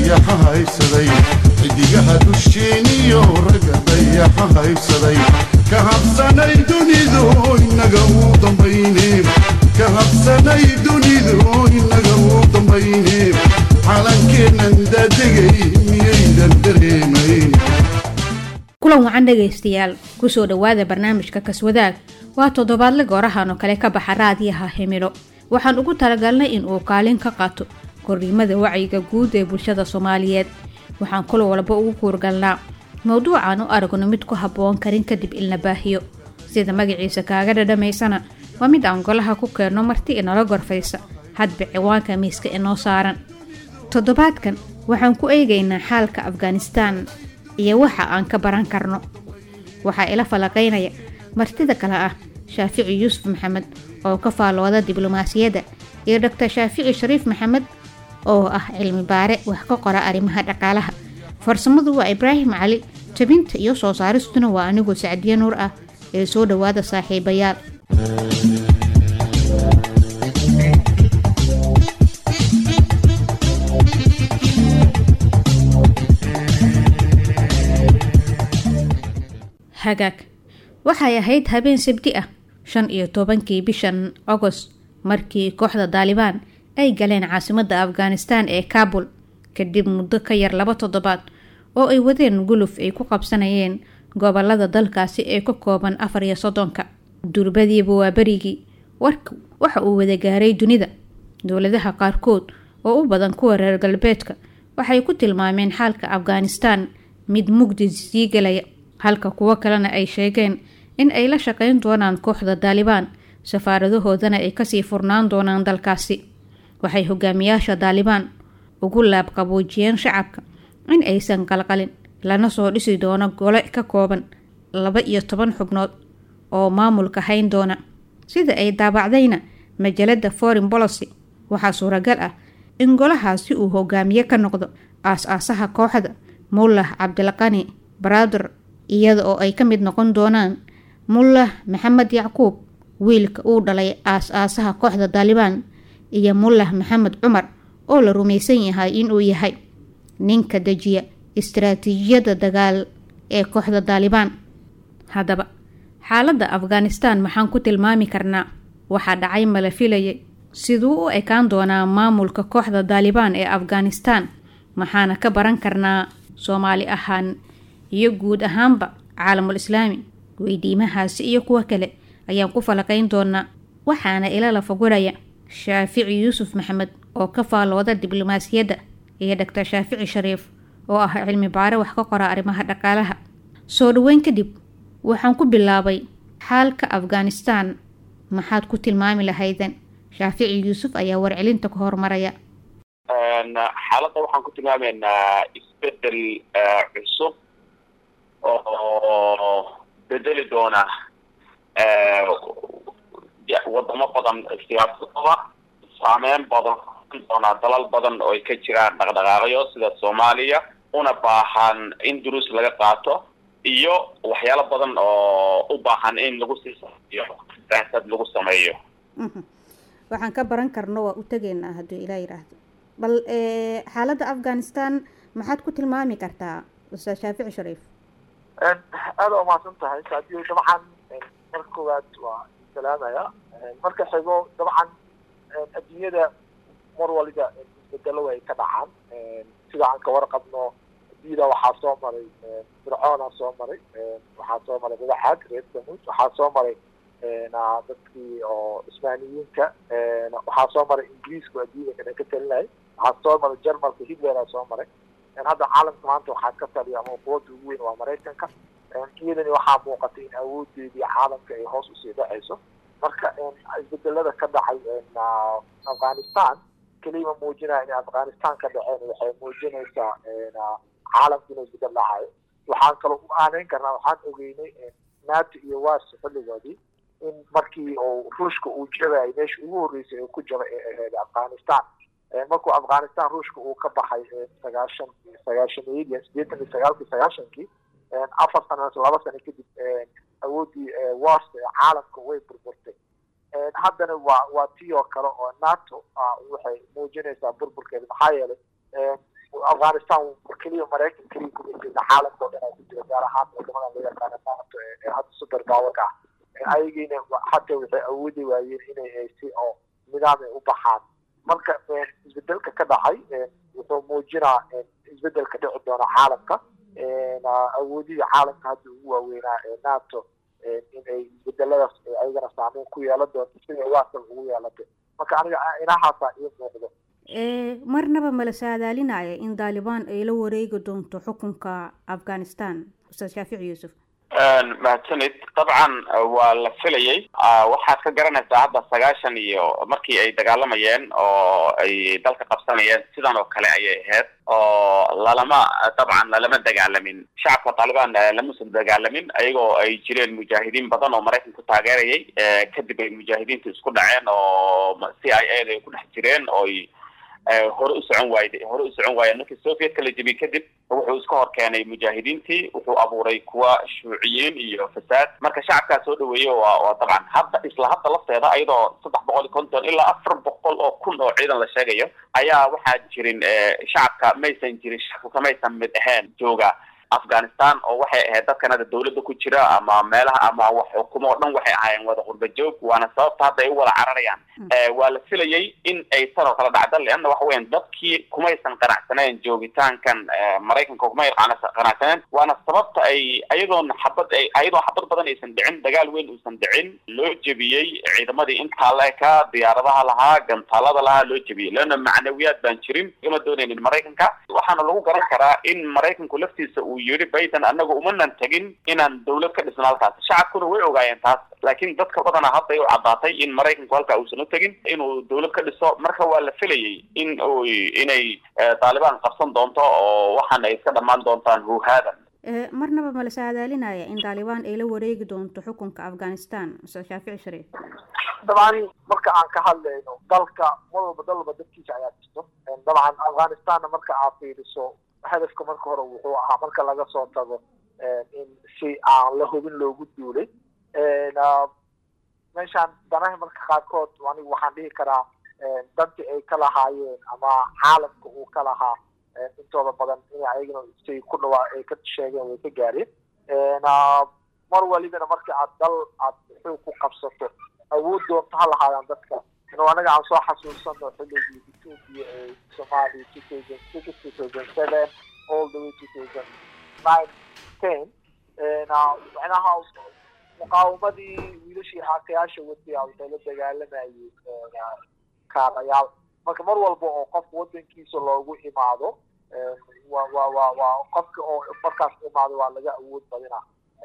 dayaxa haysaday xidigaha dusheeniyo ragga dayaxa haysaday ka habsanay dunidu inaga uu dambayne ka habsanay dunidu inaga uu dambayne calankeennan daadegay miyaydan dareemayn kulan wacan dhegaystayaal kusoo dhowaada barnaamijka kaswadaag waa toddobaadle goorahan oo kale ka baxa raadiyaha himilo waxaan ugu talagalnay in uu kaalin ka qaato korriimada wacyiga guud ee bulshada soomaaliyeed waxaan kul walba ugu kuurgalnaa mowduucan u aragno mid ku habboon karin kadib ilna baahiyo sida magaciisa kaaga dhadhamaysana waa mid aan golaha ku keenno marti inala gorfaysa hadba ciwaanka miiska inoo saaran toddobaadkan waxaan ku eegaynaa xaalka afghanistaan iyo waxa aan ka baran karno waxaa ila falaqaynaya martida kale ah shaafici yuusuf maxamed oo ka faalooda diblomaasiyadda iyo doctor shaafici shariif maxamed oo ah cilmi baare wax ka qora arrimaha dhaqaalaha farsamadu waa ibraahim cali jabinta iyo soo saaristuna waa anigoo sacdiye nuur ah ee soo dhowaada saaxiibayaal hagaag waxay ahayd habeen sabti ah shan iyo tobankii bishan agost markii kooxda daalibaan ay galeen caasimadda afghanistaan ee kaabul kadib muddo ka yar laba toddobaad oo ay wadeen guluf ay ku qabsanayeen gobolada dalkaasi ee ka kooban afar iyo soddonka durbadiiba waa berigii warka waxa uu wada gaaray dunida dowladaha qaarkood oo u badan kuwa reer galbeedka waxay ku tilmaameen xaalka afghanistaan mid mugdi sii galaya halka kuwo kalena ay sheegeen in ay la shaqayn doonaan kooxda daalibaan safaaradahoodana ay kasii furnaan doonaan dalkaasi waxay hogaamiyaasha daalibaan ugu laabqaboojiyeen shacabka in aysan qalqalin lana soo dhisi doono gole ka kooban laba iyo toban xubnood oo maamulka hayn doona sida ay daabacdayna majalada foreign policy waxaa suuragal ah in golahaasi uu hogaamiye ka noqdo aas-aasaha kooxda mullah cabdilqani brother iyada oo ay ka mid noqon doonaan mullah maxamed yacquub wiilka uu dhalay aas-aasaha kooxda daalibaan iyo mullah maxamed cumar oo la rumaysan yahay inuu yahay ninka dejiya istaraatiijiyadda dagaal ee kooxda daalibaan haddaba xaaladda afghanistaan maxaan ku tilmaami karnaa waxaa dhacay mala filayay siduu u ekaan doonaa maamulka kooxda daalibaan ee afghanistaan maxaana ka baran karnaa soomaali ahaan iyo guud ahaanba caalamul islaami weydiimahaasi iyo kuwo kale ayaan ku falaqayn doonaa waxaana ila la foguraya shaafici yuusuf maxamed oo ka faalooda diblomaasiyadda iyo doctor shaafici shariif oo ah cilmi baare wax ka qora arrimaha dhaqaalaha soo dhaweyn kadib waxaan ku bilaabay xaalka afghanistaan maxaad ku tilmaami lahaydeen shaafici yuusuf ayaa warcelinta ku hormaraya xaaladda waxaan ku tilmaamaynaa isbedel cusub oo bedeli doona wadamo badan siyaasadooda saameyn badan doonaa dalal badan oo ay ka jiraan dhaqdhaqaaqyo sida soomaaliya una baahan in duruus laga qaato iyo waxyaalo badan oo u baahan in lagu sii sameeyo siyaasad lagu sameeyo waxaan ka baran karno waa u tegeynaa hadduu ilaa yidhaahdo bal xaaladda afghanistan maxaad ku tilmaami kartaa ustaad shaafici shariif aada waa mahadsan tahay saadiyo dabcan marka koowaad waa salaamaya marka xigo dabcan adduunyada mar waliba isbedelo way ka dhacaan sida aan ka warqabno diida waxaa soo maray fircoona soo maray waxaa soo maray madaxaad reer samuud waxaa soo maray dadkii oo cusmaaniyiinka waxaa soo maray ingiriisku adduunyada kana ka talinayay waxaa soo maray jarmalka hitlera soo maray hadda caalamka maanta waxaa ka taliya ama quwadda ugu weyn waa maraykanka iyadani waxaa muuqatay in awoodeedii caalamka ay hoos usii dhacayso marka isbedelada ka dhacay afghanistan kelima muujinaya inay afghanistan ka dhaceen waxay muujinaysaa caalamka inuu isbedel dhacayo waxaan kaloo u aaneyn karnaa waxaan ogeynay nato iyo wars xilligoodii in markii uu ruushka uu jabayay meesha ugu horreysay uu ku jabay ee ahayd afghanistan markuu afghanistan ruushka uu ka baxay sagaashan sagaashameeyadii sideetan iyo sagaalkii sagaashankii afar sano laba sano kadib awooddii wars ee caalamka way burburtay haddana waa waa tii oo kale oo nato waxay muujinaysaa burburkeeda maxaa yeelay afghanistan keliya maraykan keliya kuma jirta caalamka oo dhan aa ku jira gaar ahaan wadamadan loo yaqaana nato ee hadda super powerka ah ayagiina hataa waxay awoodi waayeen inay si oo nidaam ay u baxaan marka isbedelka ka dhacay wuxuu muujinaa isbedelka dhici doona caalamka awoodihii caalamka hadda ugu waaweynaa ee nato in ay isbedeladaas ayagana saameyn ku yeelan doonto siday waasal ugu yeelatay marka aniga inahaasa ii muuqdo marnaba mala saadaalinaya in daalibaan ay la wareegi doonto xukunka afghanistan ustaad shaafici yuusuf mahadsanid dabcan waa la filayay waxaad ka garanaysaa hadda sagaashan iyo markii ay dagaalamayeen oo ay dalka qabsanayeen sidan oo kale ayay ahayd oo lalama dabcan lalama dagaalamin shacabka taalibaan lamusan dagaalamin ayagoo ay jireen mujaahidiin badan oo maraykan ku taageerayay kadib ay mujaahidiintu isku dhaceen oo c i a da ay ku dhex jireen ooy hore u socon waayde hore u socon waayeen markii sovietka la jebiyey kadib wuxuu iska hor keenay mujaahidiintii wuxuu abuuray kuwa shuuciyiin iyo fasaad marka shacabkaa soo dhaweeyey waa waa dabcan hadda isla hadda lafteeda iyadoo saddex boqol iyo konton ilaa afar boqol oo kun oo ciidan la sheegayo ayaa waxaa jirin shacabka maysan jirin shacabka maysan mid ahayn jooga afghanistan oo waxay ahayd dadkan hadda dawladda ku jira ama meelaha ama wax xukumo o dhan waxay ahaayeen wada qurba joog waana sababta hadda ay u wada cararayaan waa la filayay in ay tanoo kala dhacda leanna waxa weyan dadkii kumaysan qanacsaneen joogitaankan maraykanka kumay qanacsaneen waana sababta ay ayadoon xabad ayadoo xabad badan aysan dhicin dagaal weyn uusan dhicin loo jebiyey ciidamadii intaa leeka diyaaradaha lahaa gantaalada lahaa loo jebiyey leanna macnawiyaad baan jirin igama doonaynin maraykanka waxaana lagu garan karaa in maraykanku laftiisa uu yidhi bayden anaga umanan tegin inaan dawlad ka dhisno halkaas shacabkuna way ogaayeen taas laakiin dadka badana hadda ay u caddaatay in maraykanku halkaa uusan u tegin inuu dawlad ka dhiso marka waa la filayay in inay taalibaan qabsan doonto oo waxaana ay iska dhammaan doontaan huhaadan marnaba mala saadaalinaya in taalibaan ay la wareegi doonto xukunka afghanistan ustaad shaafici shariif dabcan marka aan ka hadlayno dalka mar walba dal walba dadkiisa ayaa jirto dabcan afghanistanna marka aad fiiriso hadafka marka hore wuxuu ahaa marka laga soo tago in si aan la hubin loogu duulay meeshaan danaha marka qaarkood anigu waxaan dhihi karaa danti ay ka lahaayeen ama caalamka uu ka lahaa intooda badan in ayagana say ku dhawaa ay ka sheegeen way ka gaareen mar walibana marka aad dal aad xoog ku qabsato awood doonto ha lahaadaan dadka inuu anaga aan soo xasuusano xilligii ethiopia ee somalia two thousand six two thousand seven all the way two thousand nine ten macnaha muqaawamadii wiilashii aakayaasha wadiya waxay la dagaalamayeen kaadayaal marka mar walba oo qof wadankiisa loogu imaado wa wa wa waa qofka oo markaas imaado waa laga awood badina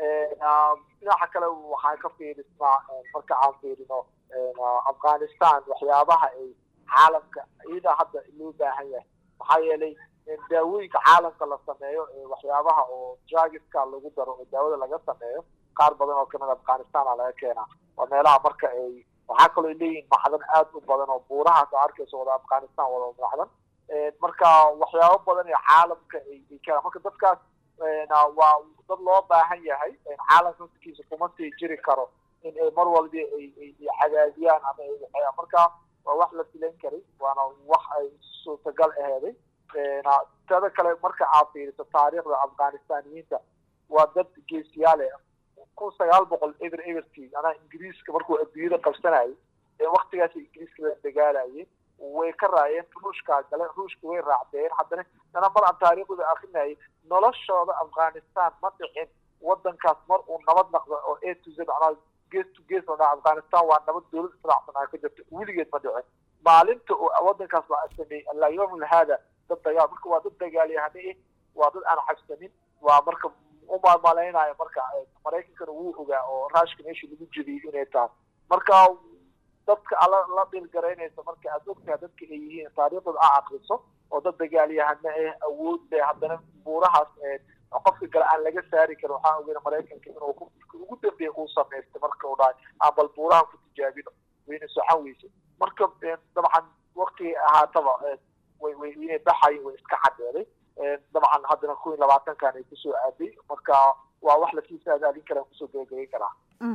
dhinaca kale waxaan ka fiirisnaa marka aan fiirino afghanistan waxyaabaha ay caalamka iyada hadda loo baahan yahay maxaa yeelay daawooyinka caalamka la sameeyo waxyaabaha oo drugiska lagu daro oo daawada laga sameeyo qaar badan oo kamid afghanistan a laga keenaa waa meelaha marka ay waxaa kaloo ay leeyihin macdan aad u badan oo buurahaas a arkayso wada afghanistan wada macdan marka waxyaabo badan ee caalamka ay keenaan marka dadkaas waa dad loo baahan yahay caalamka naftikiisa kuma sii jiri karo in ay mar walba ay cadaadiyaan ama ay waxeeyaan marka waa wax la filan karay waana wax ay suurtagal aheeday tada kale marka aad fiiriso taariikhda afghanistaniyiinta waa dad geesiyaale kun sagaal boqol eber eberkii anaa ingiriiska markuu adduunyada qabsanayay ee waktigaas ingiriiska la dagaalayay way ka raayeen ruushkaa gale ruushka way raacdeen haddana dana mar aan taariikhdooda akrinayay noloshooda afghanistan ma dhicin wadankaas mar uu nabad naqdo oo a to z anaa gees to gees la dhaha afghanistan waa nabad dowlad israacsan aa ka jirta weligeed ma dhicin maalinta uu wadankaas la sameeyey allaa yawmul haada dad dagaal marka waa dad dagaalyahane eh waa dad aan cabsanin waa marka umamalaynaya marka maraykankana wuu ogaa oo raashka meeshii lagu jebiyey inay tahay marka dadka ala la dhilgaraynaysa marka aad ogtahay dadka ay yihiin taariikhdooda a akriso oo dad dagaalyahane eh awood leh haddana buurahaas qofka kale aan laga saari karin waxaan ogeyna maraykanka inuu ugu dambeeya uu samaystay marka uu dhahay aan bal buurahan ku tijaabino wayna socon weyse marka dabcan waktigay ahaataba way way inay baxayin way iska cadeeday dabcan haddana kun iyo labaatankan ay kusoo aaday marka waa wax lasii saadaalin karaa kusoo gabagabayn karaa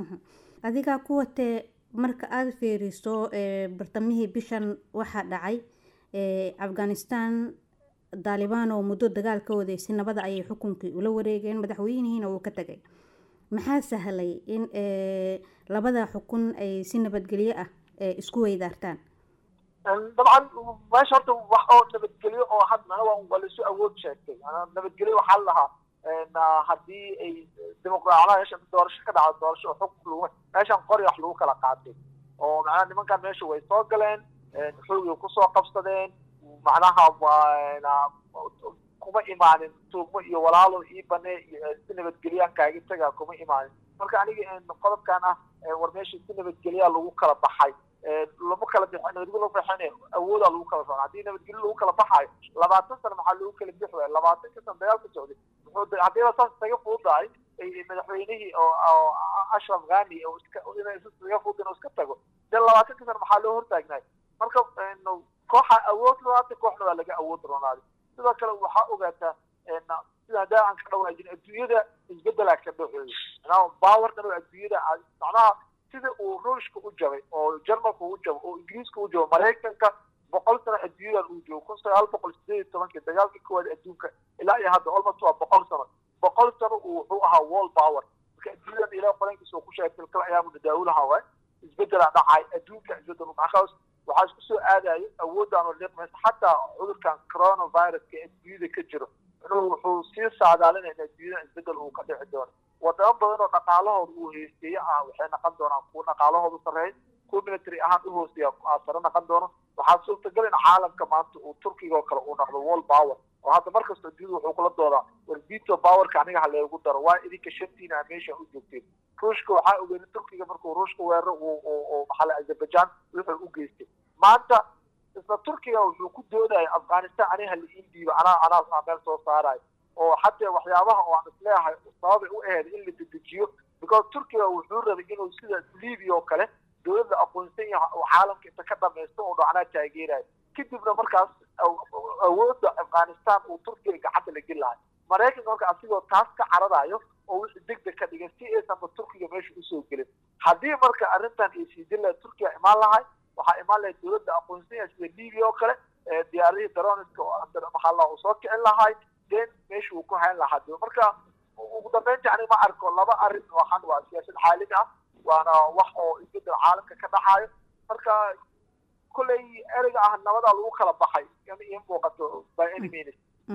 adigaa ku watee marka aada fiiriso bartamihii bishan waxaa dhacay afghanistan daalibaan oo muddo dagaal ka waday si nabada ayay xukunkii ula wareegeen madaxweynihiina uu ka tagay maxaa sahlay in labada xukun ay si nabadgelyo ah isku weydaartaan dabcan meesha horta wax oo nabadgelyo oo hadna waa laisu awood sheegtay nabadgelyo waxaa la lahaa haddii ay dimuqraacada meesha doorasho ka dhacdo doorasho xukun lagu meeshan qori wax lagu kala qaatay oo macnaha nimankan meesha way soo galeen xoogay kusoo qabsadeen macnaha kuma imaanin tuugmo iyo walaalo ii bane iyo si nabadgelyaa kaaga tagaa kuma imaanin marka aniga qodobkan ah war meesha si nabadgelyaa lagu kala baxay lama kala bixin nabadgelyo lagu baxin awoodaa lagu kala baxo haddii nabadgelyo lagu kala baxayo labaatan sano maxaa lagu kala bixi waaya labaatan ka sano dagaal ka socday muxuu haddiiba saas isaga fududahay madaxweynihii oo ashraf ghani inay isaga fudud inuu iska tago dee labaatan ka sano maxaa loo hortaagnaay marka kooxa awood loonaatay kooxna waa laga awood roonaaday sidoo kale waxaa ogaataa sida haddaa aan ka dhawaajin adduunyada isbedelaa ka dhaxeeyo bawarkan oo adduunyada macnaha sida uu ruushka u jabay oo jarmalka u jabo oo ingiriiska u jabo maraykanka boqol sano adduunyadan uu joogo kun sagaal boqol sideed iyo tobankii dagaalkii koowaad adduunka ilaa iyo hadda almost waa boqol sano boqol sano uu wuxuu ahaa wall power marka adduunyadan ilaa qorankiisa uu ku sheegay tilkal ayaamu dadaawulaha waay isbedelaa dhacay adduunka isbedel maxaas waxaa isku soo aadayo awoodaan oo liqmaysa xataa cudurkan coronaviruska ee adduunyada ka jiro wuxuu sii saadaalinaya in adduunyada isbedel uu ka dhici doono wadamo badan oo dhaqaalahooda uu heysteeye ah waxay naqon doonaan kuwa dhaqaalahooda sarreeya kuwa military ahaan u hooseeya sare naqon doono waxaa suurtagal in caalamka maanta uu turkiga oo kale uu noqdo wall power oo hadda markasta adduunyada wuxuu kula doodaa war veto powerka aniga haleegu daro waa idinka shantiina meesha u joogteen ruushka waxaa ogeeyay turkiga markuu ruushka weeraro uu maxaa azerbaijan wuxuu u geystay maanta isla turkiga wuxuu ku doodaya afghanistan aniga hala ii dhiibo anaa anaa meel soo saarayo oo xataa waxyaabaha oo aan isleeyahay sababay u aheyd in la dedejiyo because turkiga wuxuu rabay inuu sida libya oo kale dowladda aqoonsan yahay oo caalamka inta ka dhamaysto oo dhacnaa taageerayo kadibna markaas awoodda afghanistan uu turkiga gacanta la geli lahay maraykanka marka asigoo taas ka cararayo oo wixii degdeg ka dhigay si aysanba turkiga meesha usoo gelin haddii marka arrintan ay sii dil lahay turkiga imaan lahay waxaa imaan lahayd dowladda aqoonsan yahay sida libya oo kale diyaaradihii daroniska oo maxaa la soo kicin lahay den meesha uu ku hayn lahaa de marka ugu dambeynta ani ma arko laba arrin waxan waa siyaasad xaalid ah waana wax oo isbedel caalamka ka dhaxaayo marka kolley ereyga ah nabadaa lagu kala baxay in ii muuqato by any means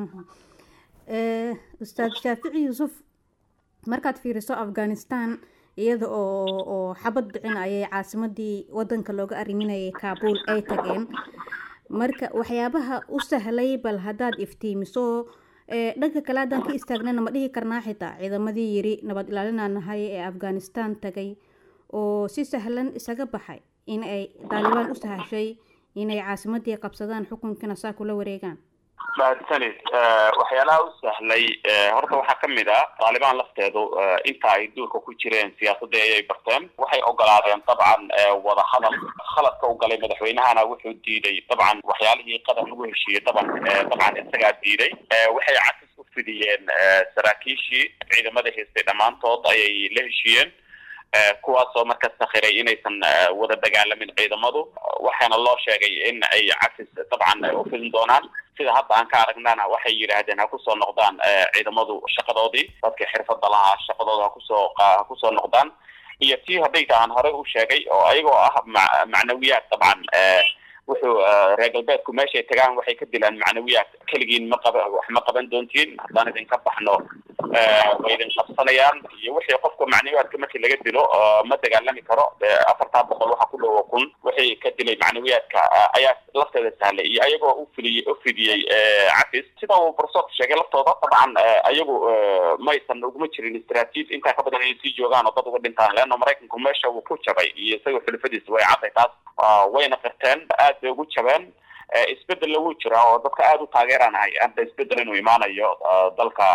ustaad shaafici yuusuf markaad fiiriso afghanistan iyada oo oo xabad bixin ayay caasimadii wadanka looga arriminayay kaabul ay tageen marka waxyaabaha u sahlay bal haddaad iftiimiso dhanka kale haddaan ka istaagnana ma dhihi karnaa xitaa ciidamadii yiri nabad ilaalinaa nahay ee afghanistan tagay oo si sahlan isaga baxay in ay daalibaan u sahashay inay caasimadii qabsadaan xukunkiina saa kula wareegaan mahadsanid waxyaalaha u sahlay horta waxaa ka mid ah taalibaan lafteedu inta ay duurka ku jireen siyaasadii ayay barteen waxay ogolaadeen dabcan wada hadal khaladka u galay madaxweynahana wuxuu diiday dabcan waxyaalihii qadar lagu heshiiyey daban dabcan isagaa diiday waxay casis u fidiyeen saraakiishii ciidamada haystay dhammaantood ayay la heshiiyeen kuwaasoo marka sakhiray inaysan wada dagaalamin ciidamadu waxaana loo sheegay in ay cafis dabcan u fidin doonaan sida hadda aan ka aragnana waxay yidhaahdeen ha kusoo noqdaan ciidamadu shaqadoodii dadkii xirfada lahaa shaqadooda hakusoo ha kusoo noqdaan iyo tii hadayta aan horey u sheegay oo ayagoo ah ma macnawiyaad dabcan wuxuu reer galbeedku meeshay tagaan waxay ka dilaan macnawiyaad keligiin ma qaba wax ma qaban doontiin haddaan idinka baxno way idin qabsanayaan iyo wixii qofka macnawiyaadka markii laga dilo ma dagaalami karo afartaa boqol waxa ku dhowo kun wixii ka dilay macnawiyaadka ayaa lafteeda sahlay iyo ayagoo u fidiyey u fidiyey cafis sida uu professorka sheegay laftooda dabcan ayagu maysan uguma jirin istraatiij intaa ka badan inay sii joogaan oo dad uga dhintaan leanna maraykanku meesha uu ku jabay iyo isagoo xulafadiisa way cadday taas wayna qirteen aad bay ugu jabeen isbedella wuu jiraa oo dadka aada u taageeranahay hadda isbedel inuu imaanayo dalka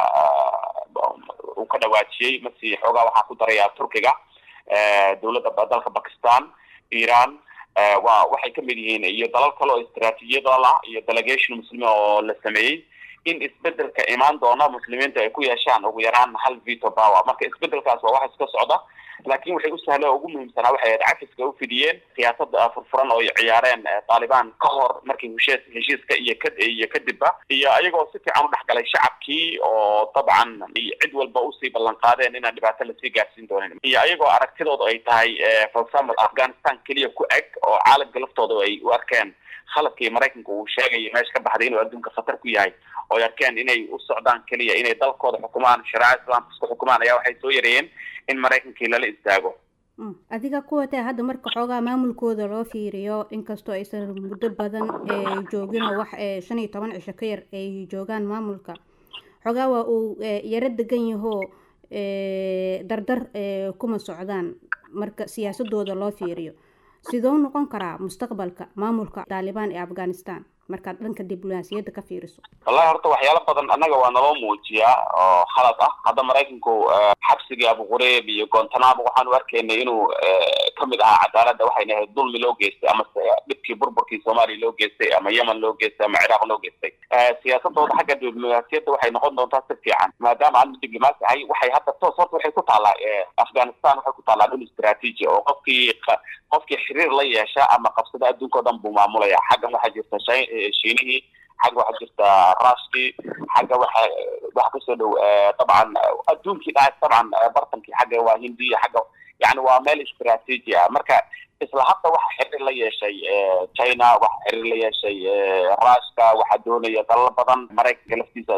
uu ka dhawaajiyey masi xoogaa waxaa ku daraya turkiga dowladda dalka bakistan iran wa waxay kamid yihiin iyo dalal kale oo istraatiijiyadal ah iyo delegation muslimi oo la sameeyey in isbedelka imaan doona muslimiinta ay ku yeeshaan ugu yaraan hal veto power marka isbedelkaas waa wax iska socda laakiin waxay u sahla ugu muhiimsanaa waxay ahayd cafiska u fidiyeen siyaasada furfuran oo ay ciyaareen taalibaan ka hor markii heshiis heshiiska iyo ka iyo kadibba iyo ayagoo si fiican u dhexgalay shacabkii oo dabcan cid walba usii ballan qaadeen inaan dhibaato lasii gaarsiin doonin iyo ayagoo aragtidooda ay tahay for example afghanistan keliya ku eg oo caalamka laftooda ay u arkeen khaladkii maraykanka uu sheegaya meesha ka baxday inuu adduunka khatar ku yahay oo ay arkeen inay u socdaan keliya inay dalkooda xukumaan shareecada islaamka isku xukumaan ayaa waxay soo yareeyeen in maraykankii lala istaago adiga kuwatee hadda marka xoogaa maamulkooda loo fiiriyo inkastoo aysan muddo badan joogin oo wax shan iyo toban cisho ka yar ay joogaan maamulka xoogaa waa uu yaro degan yahoo dardar kuma socdaan marka siyaasadooda loo fiiriyo sidoo noqon karaa mustaqbalka maamulka taalibaan ee afghanistan markaad dhanka diblomaasiyadda ka fiiriso wallahi horta waxyaalo badan annaga waa naloo muujiyaa oo khalad ah hadda maraykanku xabsigii abu qureeb iyo gontanamo waxaanu arkaynay inuu kamid ahaa cadaaladda waxayna ahayd dulmi loo geystay ama dhibkii burburkii soomaaliya loo geystay ama yemen loo geystay ama ciraaq loo geystay siyaasadooda xagga diblomaasiyadda waxay noqon doontaa si fiican maadaama aanu diblomaasi ahay waxay hadda toos horta waxay ku taallaa afghanistan waxay ku taallaa dhul istraatiiji oo qofkii qofkii xiriir la yeesha ama qabsada adduunka o dhan buu maamulaya xaggan waxaa jirta shiinihii xagga waxaa jirta rushkii xagga waxa waxa kasoo dhow dabcan adduunkii dha dabcan bartankii xagga waa hindiya xagga yani waa meel istraatiiji ah marka isla hadda waxa xiriir la yeeshay china waxa xiriir la yeeshay rushka waxaa doonaya dalal badan maraykanka laftiisa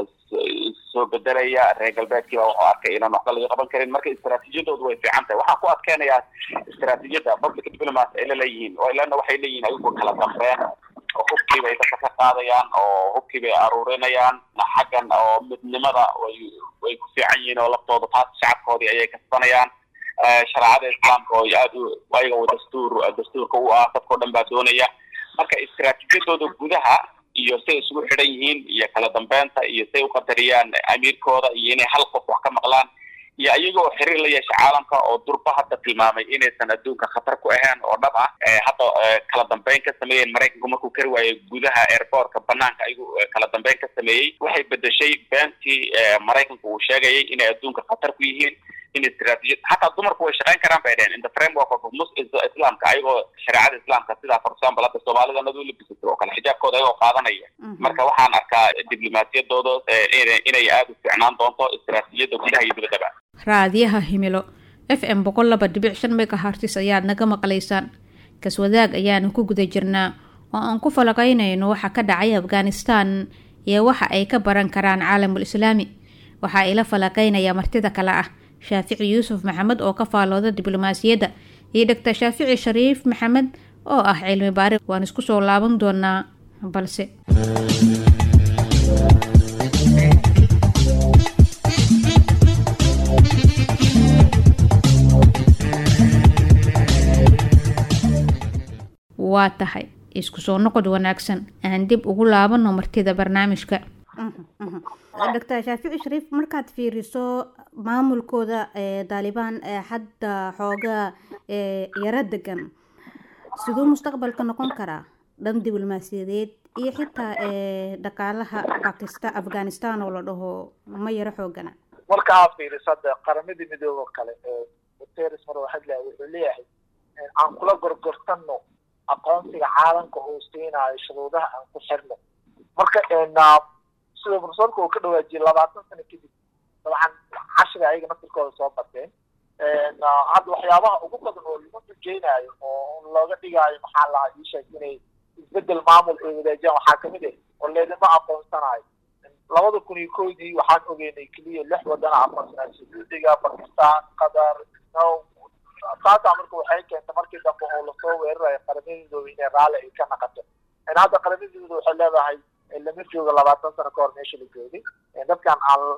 soo bedelaya reer galbeedkii baa wuxuu arkay inaan waxba laga qaban karin marka istraatiijiyadoodu way fiican tahay waxaan ku adkeenayaa istraatiijiyadda public diplomacy ay laleeyihiin ilana waxay leeyihiin ayagu kala dambeyn oo hubkii bay dadka ka qaadayaan oo hubkii bay aruurinayaan xaggan oo midnimada way way ku fiican yihiin oo laftooda taas shacabkoodii ayay kasbanayaan shareecada islaamka oo aad u ayaga dastuur dastuurka u ah dadkao dhan baa doonaya marka istraatiijiyadooda gudaha iyo say isugu xidhan yihiin iyo kala dambeynta iyo say uqadariyaan amiirkooda iyo inay hal qof wax ka maqlaan iyo iyagoo xiriir la yeesha caalamka oo durba hadda tilmaamay inaysan adduunka khatar ku ahayn oo dhab ah hadda kala dambeyn ka sameeyeen maraykanku markuu kari waayey gudaha airportka banaanka ayagu kala dambeyn ka sameeyey waxay bedeshay beentii maraykanku uu sheegayay inay adduunka khatar ku yihiin in istraatiijiyad hataa dumarku way shaqayn karaan bay dheheen in the framework of mus islaamka ayagoo shareecada islaamka sidaa for example hadda soomaalida nadu labisatay oo kale xijaabkooda ayagoo qaadanaya marka waxaan arkaa diblomaasiyadooda inay aada u fiicnaan doonto istraatiijiyadda gudaha iyo dibaddaba raadiyaha himilo f m boqol laba dhibic shan megahartis ayaad naga maqlaysaan kaswadaag ayaanu ku guda jirnaa oo aan ku falaqaynayno waxa ka dhacay afghanistan iyo waxa ay ka baran karaan caalamul islaami waxaa ila falaqaynaya martida kale ah shaafici yuusuf maxamed oo ka faalooda diblomaasiyadda iyo dhogtor shaafici shariif maxamed oo ah cilmi baari waan isku soo laaban doonaa balse waa tahay isku soo noqod wanaagsan aan dib ugu laabano martida barnaamijka doctor shaafici shariif markaad fiiriso maamulkooda daalibaan hadda xoogaa yaro degan siduu mustaqbalka noqon karaa dhan diblomaasiyadeed iyo xitaa dhaqaalaha bakistan afghanistan oo la dhaho ma yaro xoogana marka aad fiiriso hadda qaramadii midoobo kale guteres mar waxadla wuxuu leeyahay aan kula gorgortano aqoonsiga caalamka uu siinayo shuruudaha aan ku xirno marka sida profesorka uu ka dhawaajiyey labaatan sano kadib dabcan cashriga ayaga naftirkooda soo barteen hadda waxyaabaha ugu badan oo lagu xujeynayo oo looga dhigaayo maxaa lahaa ii sheeg inay isbedel maamul ay wadaajiyaan waxaa kamid ah oo leedama aqoonsanayo labada kun iyo koydii waxaan ogeynay keliya lix wadana aqoonsanaa sacuudiga bakistan qatar taasaa marka waxay keentay markii dambe oo lasoo weerarayo qaramadooda inay raalli ay ka naqato hadda qaramadooda waxay leedahay lama joogo labaatan sano kahor meesha la joogay dadkan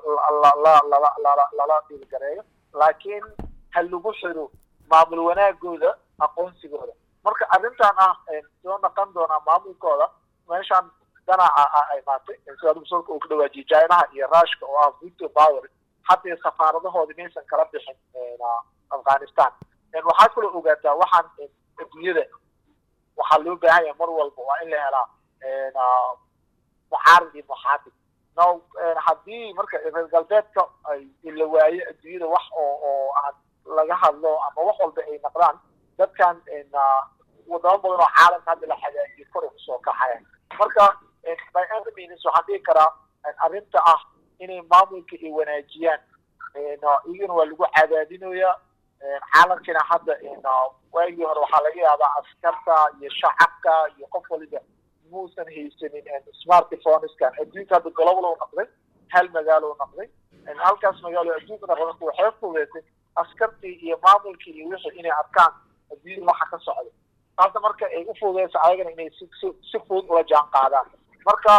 lala dhiilgareeyo laakiin ha lagu xiro maamul wanaagooda aqoonsigooda marka arrintan ah soo naqon doonaa maamulkooda meeshaan danaca a imaatay sida profesorka uu ka dhawaajiyay chinaha iyo rushka oo ah victor power haddii safaaradahooda maysan kala bixin afghanistan waxaad kaloo ogaataa waxaan adduunyada waxaa loo baahan yahay mar walba waa in la helaa muxaarid iyo muxaafid no haddii marka reer galbeedka ay la waayo adduunyada wax oo oo aan laga hadlo ama wax walba ay naqdaan dadkan wadamo badan oo caalamka hadda la xagaajiyo kor kusoo kaxaya marka by any means waxaan dhihi karaa arrinta ah inay maamulka ay wanaajiyaan iyagana waa lagu cadaadinaya caalamkina hadda waagii hore waxaa laga yaabaa askarta iyo shacabka iyo qof waliba muusan haysanin smartphoneskan adduunka hadda global u noqday hal magaalo u noqday halkaas magaalo adduunka noqday waxay fudeysay askartii iyo maamulkii iyo wixii inay arkaan adduunyada waxa ka socda taasna marka ay u fududeysa ayagana inay si si si fudud ula jaan qaadaan marka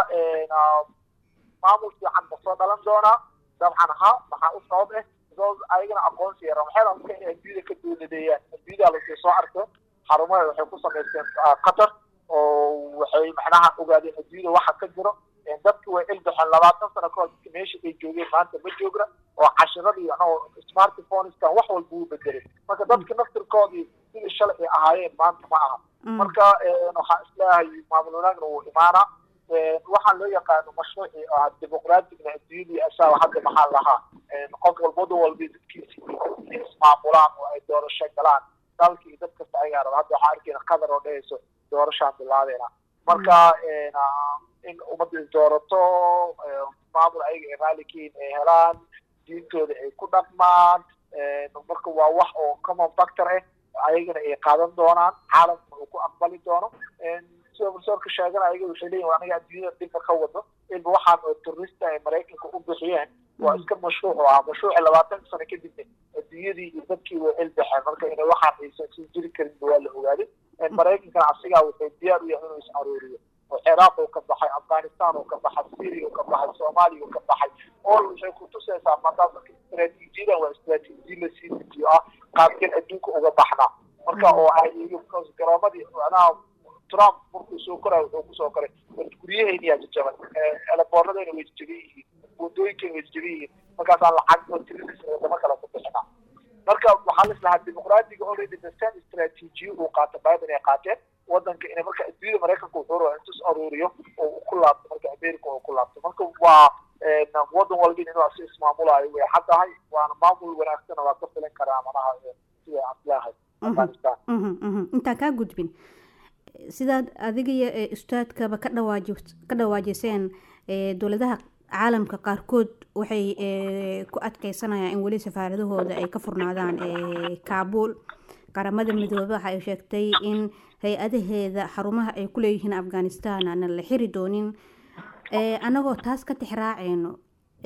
maamul fiican ma soo dhalan doonaa dabcan ha maxaa u sabab ah because ayagana aqoonsi yara waxay rabta inay adduunyada ka dowladeeyaan adduunyada lasii soo arkay xarumaha waxay ku samaysteen qatar oo waxay macnaha ogaadeen adduunyada waxa ka jiro dadki way ilbaxeen labaatan sano kahor dadki meesha ay joogeen maanta ma joogna oo cashiradii anagoo smartphoneskan wax walba uu bedelay marka dadki naftirkoodii sidii shalay ay ahaayeen maanta ma aha marka waxaa isleeyahay maamul wanaagna wuu imaanaa waxaa loo yaqaano mashruucii ah dimuqraatigna adduunyadii asaaba hadda maxaa lahaa qof walbada walba dadkiisi inay ismaamulaan oo ay doorasho galaan dalka iyo dad kasta ayagaa raba hadda waxaa arkeyna qatar oo dhehayso doorashaan bilaabeena marka in ummadda is doorato maamul ayaga ay raalikiin ay helaan diintooda ay ku dhaqmaan marka waa wax oo common factor ah ayagana ay qaadan doonaan caalamkuna uu ku aqbali doono sida profesorka sheegana ayaga waxay leeyihin aniga adduunyada dibka ka wado ilba waxaan oo turista ay maraykanka u bixiyeen waa iska mashruuc oo ah mashruuci labaatan sano kadibna adduunyadii iyo dadkii way ilbaxeen marka inay waxaan aysan sii jiri karinba waa la ogaaday maraykankana asigaa wuxuu diyaar u yahay inuu is aruuriyo oo ciraaq uu ka baxay afghanistan uu ka baxay syria uu ka baxay soomaaliya uu ka baxay all waxay kutusaysaa maadaama marka istaraatiijiyadan waa istaraatiijiya la sii dejiyo ah qaabkeen adduunka uga baxnaa marka oo ay garoomadii macnaha trump markuu soo koray wuxuu kusoo koray guryahayna yaa jajaban eleboorradayna way jajaban yihiin wadooyinkayna way jajaban yihiin markaasaan lacag oo tirilis wadamo kale ku bixinaa marka waxaa lislahaa dimuqraadiga already the same istaraatiijiya uu qaata biden ay qaateen wadanka inay marka adduunyada maraykanka wuxuu rabaa intus aruuriyo oo uu ku laabto marka america oo ku laabto marka waa wadan walba inuu asi ismaamulaayo way caddahay waana maamul wanaagsana waa ka filan karaa manaha sida aan islaahay afghanistan intaan kaa gudbin sidaad adiga iyo ustaadkaba ka dhawaaji ka dhawaajiseen dowladaha caalamka qaarkood waxay ku adkeysanayaan in weli safaaradahooda ay ka furnaadaan kaabul qaramada midoobe waxa ay sheegtay in hay-adaheeda xarumaha ay ku leeyihiin afghanistan aanan la xiri doonin annagoo taas ka tixraaceyno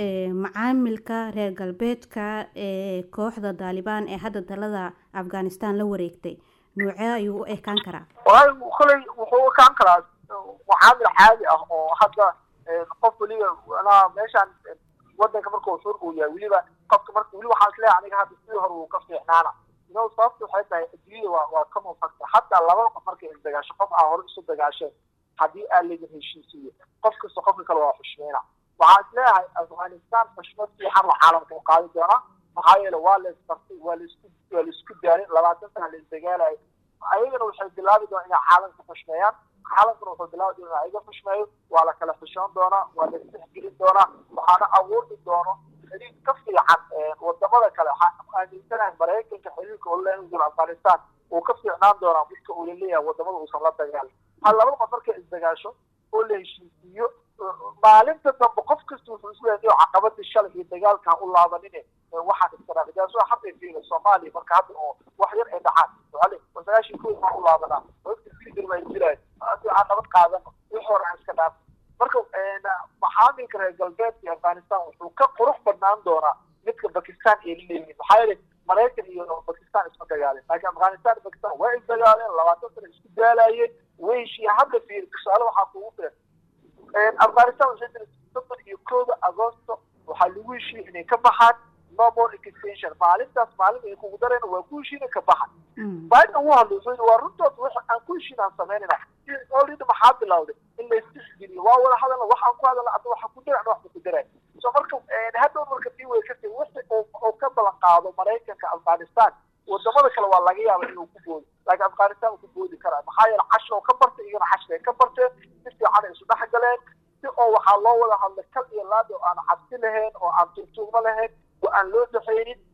macaamilka reer galbeedka ee kooxda daalibaan ee hadda dalada afghanistan la wareegtay noocee ayuu u ekaan karaa walahi koley wuxuu u ekaan karaa macaamil caadi ah oo hadda qof weliba anaa meeshaan wadanka marka xur uu yahay weliba qofka marka weli waxaan isleeyahay aniga hadda sidii hore uu ka fiicnaana ino sababta waxay tahay adduunyada waa waa common factor hataa laba qof markay isdagaasho qof aa hore isu dagaasheen haddii aa laydin heshiisiiyo qof kasta qofka kale waa xushmeyna waxaan isleeyahay afghanistan xushmad fiican oo caalamka u qaadi doonaa maxaa yeele waa la isbartay waa laisku waa laisku daalay labaatan sana la isdagaalayo ayagana waxay bilaabi doonaa inay caalamka xushmeeyaan caalamkana wuxuu bilaabi doonaa in ayaga xushmeeyo waa la kala xishoon doonaa waa la isdhexgelin doonaa waxaana awoodi doono xiriir ka fiican wadamada kale waxaa aaminsanahay maraykanka xiriirka uu leeyahay afghanistan uu ka fiicnaan doonaa midka uu laleeyahay wadamada uusan la dagaalin ha laba qof markay isdagaasho oo la heshiisiiyo maalinta dambe qof kasta wuxuu isleeyahay inuu caqabadii shalay iyo dagaalka u laabanine waxaan iskaraaqdaas waa hadda fiila soomaaliya marka hadda oo wax yar ay dhacaan wale sagaashii kood baan u laabanaa wagti fiidir baa jiraan hadii aan nabad qaadano wix hore aan iska dhaaf marka maxaamilka reer galbeedka iyo afghanistan wuxuu ka qurux badnaan doonaa midka bakistan ay leeyihiin maxaa yeelay maraykan iyo bakistan isma dagaaleen laakiin afghanistan iyo bakistan waa isdagaaleen labaatan sana isku daalaayeen way heshiiyeen hadda fiir tusaale waxaa kugu filan afghanistan waxay tiri soddon iyo kooda agosto waxaa lagu heshiiyey inay ka baxaan no more extension maalintaas maalin ay kugu dareen waa ku heshiina ka baxan biden wuu hadlay wuxuu yidhi waa runtood wax aan ku heshiin aan samaynayna already maxaa bilowday in la isdhexgeliyo waa wada hadalna wax aan ku hadalna hadda waxa ku daran wax ku daray so marka hadhow marka tii way kasii wixii oo ka balan qaado maraykanka afghanistan wadamada kale waa laga yaaba inuu ku boodo laakiin afghanistan uu ku boodi karaa maxaa yeele cash oo ka bartay iyagana cash bay ka barteen si fiican ay isu dhex galeen si oo waxaa loo wada hadlay kal iyo laad oo aan cabsi lahayn oo aan turtuugmo lahayn oo aan loo dhexaynin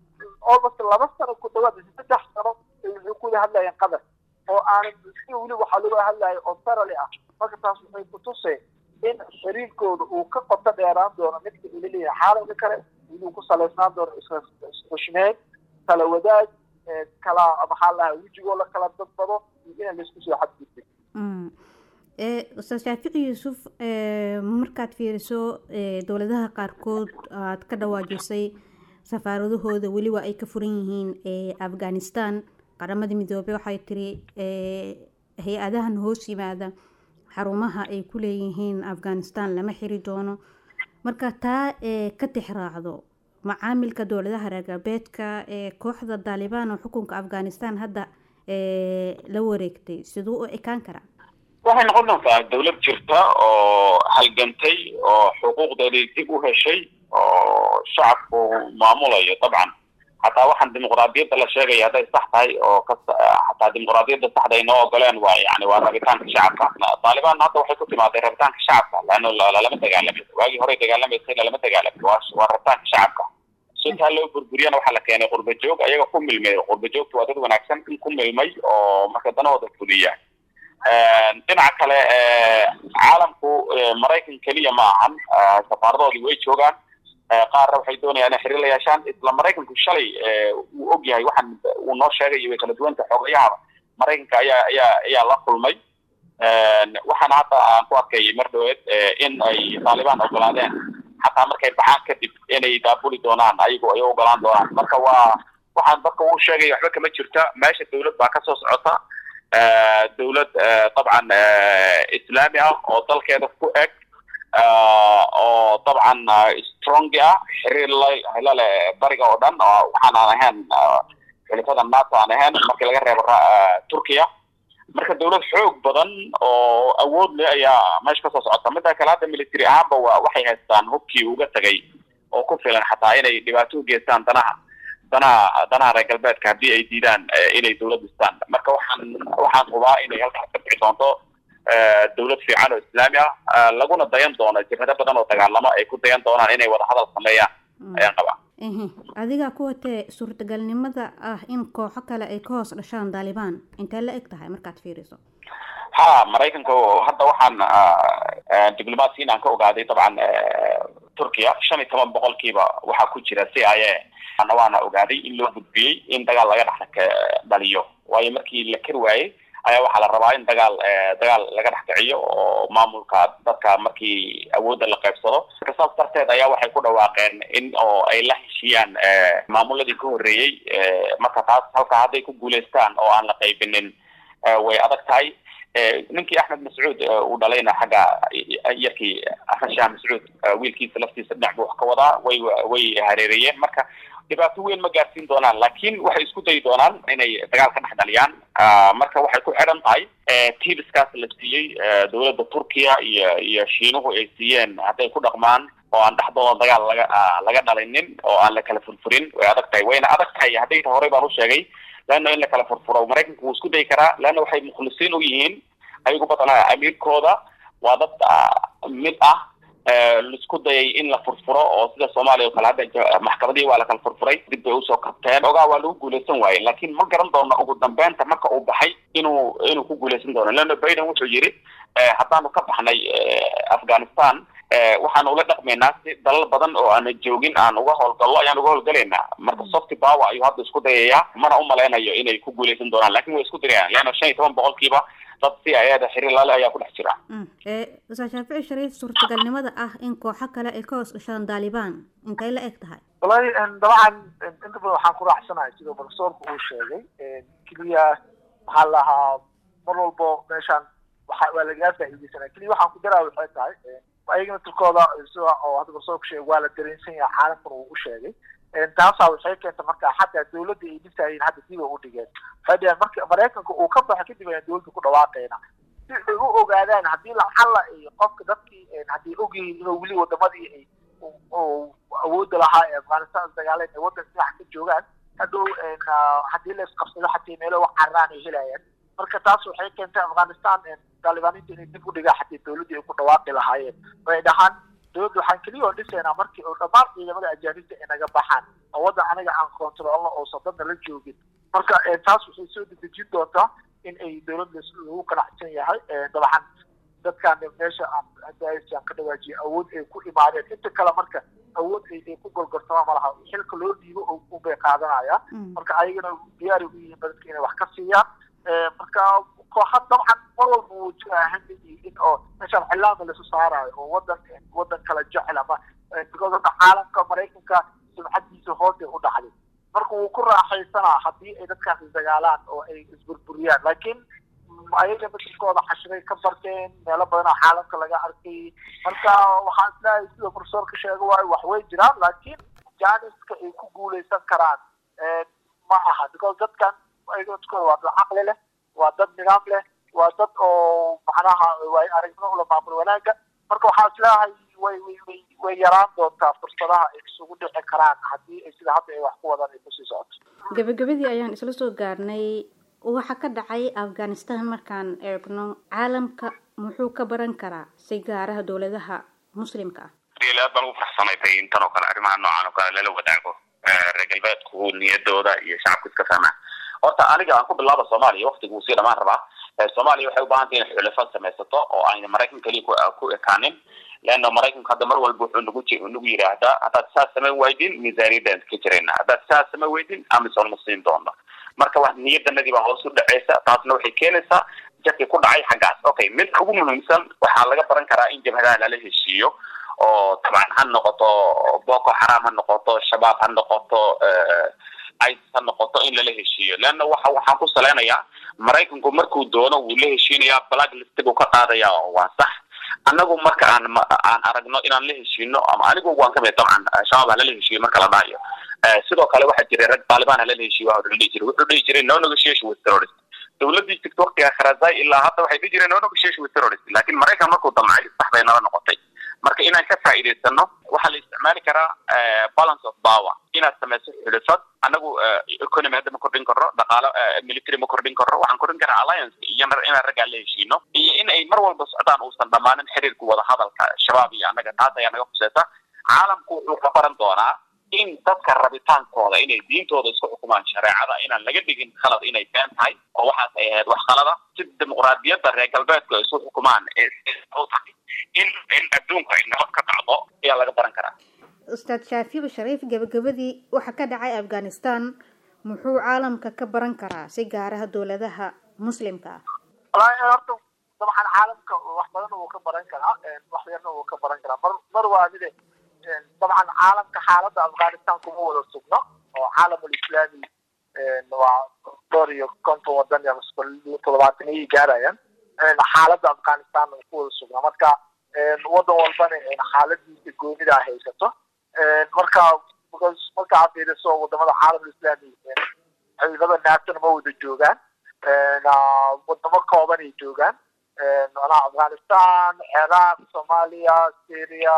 almost laba sano ku dhawaad saddex sano waxay ku wada hadlayeen qadar oo aanan si weli waxaa lagu hadlaya oo sarali ah marka taas waxay kutusay in xiriirkooda uu ka qoto dheeraan doono midka ila leeyahay caalamka kale inuu ku salaysnaan doono isxushmeed kala wadaag kala maxaa lahaa wejigoo la kala dadbado iyo inaan laisku soo xadgudbin ustaad shaafici yuusuf markaad fiiriso dowladaha qaarkood aad ka dhawaajisay safaaradahooda weli waa ay ka furan yihiin afghanistan qaramada midoobey waxay tiri hay-adahan hoos yimaada xarumaha ay ku leeyihiin afghanistan lama xiri doono marka taa ka tixraacdo macaamilka dowladaha reer galbeedka ee kooxda daalibaan oo xukunka afghanistan hadda la wareegtay siduu u ekaan karaa waxay noqon doontaa dawlad jirta oo halgantay oo xuquuqdeedii dib u heshay oo shacabku maamulayo dabcan xataa waxaan dimuqraadiyadda la sheegaya hadday sax tahay oo ka xataa dimuqraadiyadda saxda ay noo ogoleen waa yani waa rabitaanka shacabka taalibaan hadda waxay ku timaaday rabitaanka shacabka leanna lalama dagaalamin waagii horey dagaalamaysay lalama dagaalamin waa waa rabitaanka shacabka suntaa loo burburiyana waxaa la keenay qurba joog ayaga ku milmay qurba joogtu waa dad wanaagsan in ku milmay oo marka danahooda fuliya dhinaca kale caalamku maraykan keliya ma ahan safaaradoodii way joogaan qaarna waxay doonayaan inay xiriir la yeeshaan isla maraykanku shalay wuu og yahay waxaan uu noo sheegay way kala duwanta xogayaha maraykanka ayaa ayaa ayaa la kulmay waxaana hadda aan ku arkayay mar dhaweed in ay taalibaan ogolaadeen xataa markay baxaan kadib inay daabuli doonaan ayagu ay ogolaan doonaan marka waa waxaan dadka uu sheegay waxba kama jirta meesha dawlad baa kasoo socota dawlad dabcan islaami ah oo dalkeeda ku eg oo dabcan strongi ah xiriir la leh bariga oo dhan waxaan aan ahayn xulifada nato aan ahayn markii laga reebo turkiya marka dawlad xoog badan oo awood leh ayaa meesha kasoo socota midda kale hadda military ahaanba wa waxay haystaan hubkii uga tegay oo ku filan xataa inay dhibaato u geystaan danaha danaha danaha reer galbeedka haddii ay diidaan inay dawlad dhistaan marka waxaan waxaan hubaa inay halkaas ka bixi doonto dawlad fiican oo islaami ah laguna dayan doono jibhado badan oo dagaalamo ay ku dayan doonaan inay wada hadal sameeyaan ayaan qabaa adiga kuwatee suurtagalnimada ah in kooxo kale ay ka hoos dhashaan daalibaan intee la eg tahay markaad fiiriso ha maraykanka hadda waxaan diblomaasiyin aan ka ogaaday dabcan turkiya shan iyo toban boqolkiiba waxaa ku jira c i a ana waana ogaaday in loo gudbiyey in dagaal laga dhex dhaliyo waayo markii la kari waayey ayaa waxaa la rabaa in dagaal dagaal laga dhex kiciyo oo maamulka dadka markii awoodda la qaybsado marka saas darteed ayaa waxay ku dhawaaqeen in oo ay la heshiyaan maamuladii ka horreeyey marka taas halka hadday ku guulaystaan oo aan la qaybinin way adag tahay ninkii axmed mascuud uu dhalayna xagga yarkii axmed shaah mascuud wiilkiisa laftiisa dhinac buu wax ka wadaa way way hareereeyeen marka dhibaato weyn ma gaarsiin doonaan laakiin waxay isku dayi doonaan inay dagaal ka dhex dhaliyaan marka waxay ku xidhan tahay tibiskaas la siiyey dawladda turkiya iyo iyo shiinuhu ay siiyeen hadday ku dhaqmaan oo aan dhexdooda dagaal laga laga dhalinin oo aan la kala furfurin way adag tahay wayna adag tahay hadday ta horey baan u sheegay leanna in la kala furfuro maraykanku wuu isku dayi karaa leanna waxay mukhlisiin u yihiin ayagu badanaa amiirkooda waa dad mid ah laisku dayay in la furfuro oo sida soomaaliya o kale hadda maxkamadihii waa la kala furfuray dib bay usoo kabteen ogaa waa lagu guulaysan waaye laakiin ma garan doono ugu dambeynta marka uu baxay inuu inuu ku guulaysan doono leanna biden wuxuu yidhi haddaanu ka baxnay afghanistan waxaan ula dhaqmaynaa si dalal badan oo aana joogin aan uga howlgallo ayaan uga howlgalaynaa marka softy power ayuu hadda isku dayayaa mana umalaynayo inay ku guulaysan doonaan lakin way isku dirayaan leanna shan iyo toban boqolkiiba dad si ayada xiriir lale ayaa ku dhex jira ustaad shaafici shariif suurtagalnimada ah in kooxo kale ay ka hoos dhashaan daalibaan intay la eg tahay wallahi dabcan inta badan waxaan ku raacsanahay sida profesorka uu sheegay keliya maxaa lahaa mar walbo meeshaan waxa waa lagaga faa'iideysanaya keliya waxaan ku daraa waxay tahay ayagana turkooda sida oo hadda profesorka sheegay waa la dareensan yahay caalamkuna uu u sheegay taasaa waxay keenta marka xataa dawladda ay dhisayeen hadda dib ay u dhigeen waxay dhaheen marka maraykanka uu ka baxo kadib ayaan dawladda ku dhawaaqayna si ay u ogaadaan haddii lacala iyo qofka dadkii haddii ogyihiin inuu weli wadamadii ay awoodda lahaa ee afghanistan dagaaleen ay waddan dhinac ka joogaan hadhow haddii la isqabsado xataa meelo wax carraan ay helayaan marka taas waxay keentay afghanistan taalibaaniinta inay dib u dhigaan xataa dawladdii ay ku dhawaaqi lahaayeen way dhahaan dawladda waxaan keliya oo dhisaynaa markii oo dhammaan ciidamada ajaanibta ay naga baxaan oo waddan aniga aan controlno oosan dadna la joogin marka taas waxay soo dedejin doontaa in ay dowladda lagu qanacsan yahay dabcan dadkan meesha aan ka dhawaajiye awood ay ku imaadeen inta kale marka awood ay ku golgortama malaha xilka loo dhiibo unbay qaadanayaan marka ayagana diyaari u yihiin dadka inay wax ka siiyaan marka kooxa dabcan mar walba wuu jiraa hamigii in oo meeshaan xilaama lasu saarayo oo wadan wadan kala jecel ama because hadda caalamka maraykanka sumcadiisa hoosay u dhacday marka wuu ku raaxaysanaa haddii ay dadkaasi dagaalaan oo ay isburburiyaan laakiin ayaga midkooda xashiray ka barteen meelo badanaa caalamka laga arkay marka waxaan isleeyahay sida profesorka sheega waayo wax way jiraan laakiin janiska ay ku guuleysan karaan ma aha because dadkan ayaga midkooda waa dad caqli leh waa dad nidaam leh waa dad oo macnaha way aragnimo ula maamul wanaaga marka waxaan isleeyahay way way way way yaraan doontaa fursadaha ay isugu dhici karaan haddii ay sida hadda ay wax ku wadaan ay kusii socoto gabagabadii ayaan isla soo gaarnay waxa ka dhacay afghanistan markaan eegno caalamka muxuu ka baran karaa si gaaraha dowladaha muslimka ah aad baan ugu faraxsanahay intan oo kale arrimaha noocan oo kale lala wadaago reer galbeedku niyadooda iyo shacabku iska fahmaan horta aniga aan ku bilaaba soomaaliya waktiga uu sii dhamaan rabaa soomaaliya waxay u baahantay inay xulafad samaysato oo ayna maraykan keliya ku ekaanin leanna maraykanku hadda mar walba wuxuu nagu nagu yidhaahdaa haddaad saas samayn waydin miisaaniyadaan ka jirayna haddaad saas samayn waydin amisom ma siin doona marka wax niyadanadii baa hoos u dhaceysa taasna waxay keenaysaa jabkii ku dhacay xaggaas okay mid ugu muhiimsan waxaa laga baran karaa in jabhadaha lala heshiiyo oo dabcan ha noqoto boko xaram ha noqoto shabaab ha noqoto isis ha noqoto in lala heshiiyo leanna waxa waxaan ku saleynayaa maraykanku markuu doono wuu la heshiinayaa black list buu ka qaadaya waa sax annagu marka aan aan aragno inaan la heshiino ama anigu waan kamid dabcan shabaab ha lala heshiiyo marka la dhahayo sidoo kale waxaa jiray rag taliban ha lala heshiiyo waa dhihi jiray wuxuu dhihi jiray no negotiation with terrorist dowladii jirta waktiga kharazai ilaa hadda waxay dhihi jireen no negotiation with terrorist laakiin maraykan markuu damcay sax bay nala noqotay marka inaan ka faa'iidaysano waxaa la isticmaali karaa balance of power inaad samayso xulifad anagu economy hadda ma kordhin karno dhaqaalo military ma kordhin karno waxaan kordhin karaa alliance iyo inaan raggaa la heshiino iyo in ay mar walba socdaan uusan dhammaanin xiriirka wada hadalka shabaab iyo annaga taas ayaa naga khuseysa caalamku wuxuu ka baran doonaa in dadka rabitaankooda inay diintooda isku xukumaan shareecada inaan laga dhigin khalad inay been tahay oo waxaas ay ahayd wax khalada si dimuqraadiyadda reer galbeedku ay isu xukumaan tahay in in adduunku ay nabad ka dhacdo ayaa laga baran karaa ustaad shaafici shariif gabagabadii waxa ka dhacay afghanistan muxuu caalamka ka baran karaa si gaaraha dowladaha muslimka ah walahi horta dabcan caalamka wax badan wuu ka baran karaa wax yarna wuu ka baran karaa mar mar waa mide dabcan caalamka xaaladda afghanistan kuma wada sugno oo caalamul islaami waa dhowr iyo konton wadan iyo toddobaatan ayay gaarayaan xaaladda afghanistan ku wada sugna marka wadan walbana xaaladiisa goonida haysato marka marka aad fiiriso wadamada caalamul islaami ciidamada naatona ma wada joogaan wadamo kooban ay joogaan manaha afghanistan ciraaq soomaaliya syria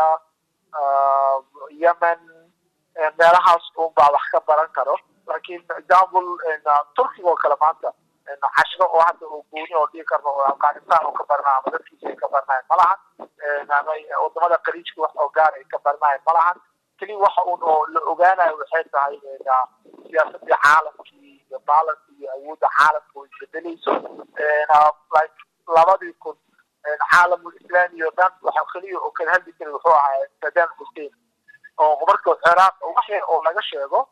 yemen meelahaas un baa wax ka baran karo laakiin example turkiga oo kale maanta cashiro oo hadda oo gooni oo dhigi karno oo afghanistan oo ka barnaa ama dadkiisa ay ka barnayan ma lahan ama wadamada qariijka wax oo gaar ay ka barnayan ma lahan keliya waxa un oo la ogaanayo waxay tahay siyaasadii caalamkii iyo baalanka iyo awoodda caalamka oo isbedelayso like labadii kun caalamul islaami oo dhan waxa keliya oo kala hadli jiray wuxuu ahaa saddam hussein oo marka ciraaq wax yar oo laga sheego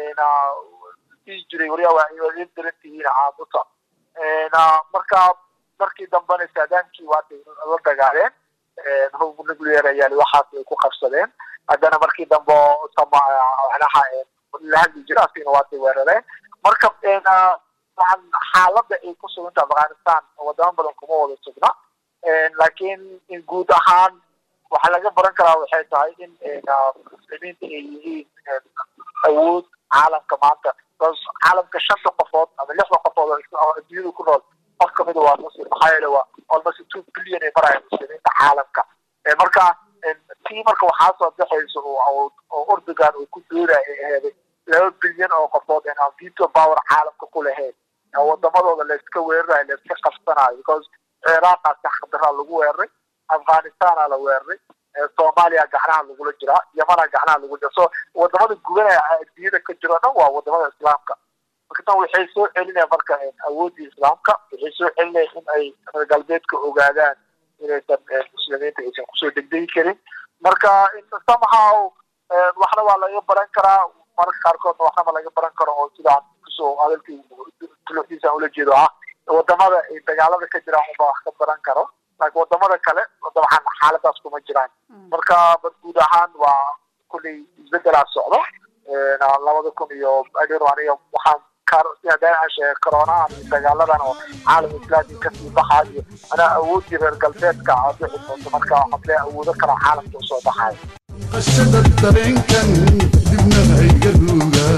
dhihi jiray waryaa waa in darantihiin caamuta marka markii dambena saadaamkii waatay la dagaaleen hub nuclear ayaa waxaas ay ku qabsadeen haddana markii dambe macnaha la hadli jira asigna waatay weerareen marka waxaan xaaladda ay ku suganta afghanistan wadamo badan kuma wada sugna laakiin in guud ahaan waxaa laga baran karaa waxay tahay in muslimiinta ay yihiin awood caalamka maanta caalamka shanta qofood ama lixda qofood oo adduunyada ku nool qof kamida waa muslim maxaa yeele waa almost two billion ay maraya muslimiinta caalamka marka tii marka waxaa soo baxaysa oo ordogan uu ku dooraya ay aheeday laba bilyan oo qofood aan veto power caalamka ku lahayn wadamadooda layska weerarayo layska qabsanayo because ciraaqaa saxdaraa lagu weeraray afghanistana la weeraray soomaaliya gacnaha lagula jiraa yamana gacnaha lagula jira so wadamada gubanaya adduunyada ka jiro dhan waa wadamada islaamka marka tan waxay soo celinaya marka awooddii islaamka waxay soo celinaya in ay reer galbeedka ogaadaan inaysan muslimiinta aysan kusoo degdegi karin marka somehow waxna waa laga baran karaa mararka qaarkoodna waxnaba laga baran karo oo sidaan kusoo hadalkii tuluxdiisaan ula jeedo ah wadamada ay dagaalada ka jiraan unba wax ka baran karo laakiin wadamada kale dabcan xaaladaas kuma jiraan marka bad guud ahaan waa kulley isbedelaa socdo labada kun iyo aniga waxaan sidaan sheegay coronahan iyo dagaaladan oo caalam islaami kasii baxa iyo anaa awoodii reer galbeedka bixi doonto marka waxaan leeyahay awoodo kale caalamka usoo baxayo qashada dareenkan dibna hayga ruuga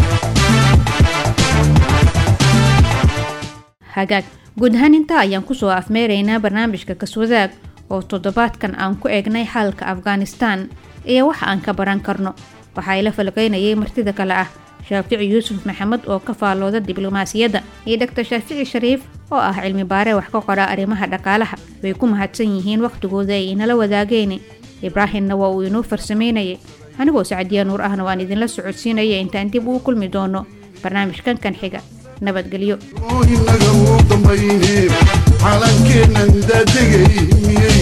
hagaag guud ahaan intaa ayaan kusoo afmeeraynaa barnaamijka kaswadaag oo toddobaadkan aan ku eegnay xaalka afghanistan iyo wax aan ka baran karno waxaa ila falqaynayay martida kale ah shaafici yuusuf maxamed oo ka faallooda diblomaasiyadda iyo doctor shaafici shariif oo ah cilmi baare wax ka qora arrimaha dhaqaalaha way ku mahadsan yihiin wakhtigooda ay inala wadaageen ibraahimna waa uu inoo farsamaynayay anigoo sacdiya nuur ahna waan idinla socodsiinaya intaan dib uu kulmi doono barnaamijkan kan xiga nabadgelyo inaga u dambayne calankeennan daadegay miyay